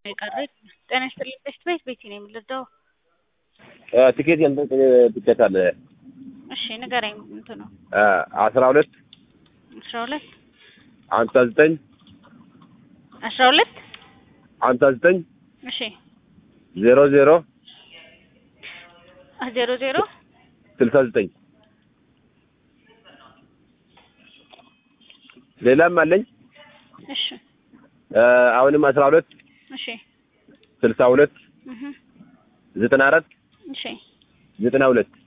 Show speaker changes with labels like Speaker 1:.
Speaker 1: የቀረኝ ጤና ይስጥልኝ ቤት ቤት ቤቴ ነው የምልደው
Speaker 2: ትኬት የንትን ትኬት አለ
Speaker 1: እሺ ንገረኝ እንትኑ
Speaker 2: አስራ ሁለት
Speaker 1: አስራ ሁለት
Speaker 2: ሀምሳ ዘጠኝ
Speaker 1: አስራ ሁለት
Speaker 2: ሀምሳ ዘጠኝ
Speaker 1: እሺ
Speaker 2: ዜሮ ዜሮ
Speaker 1: ዜሮ ዜሮ
Speaker 2: ስልሳ ዘጠኝ ሌላም አለኝ
Speaker 1: እሺ
Speaker 2: አሁንም አስራ ሁለት
Speaker 1: እሺ
Speaker 2: ስልሳ ሁለት
Speaker 1: እህ
Speaker 2: ዘጠና አራት
Speaker 1: እሺ
Speaker 2: ዘጠና ሁለት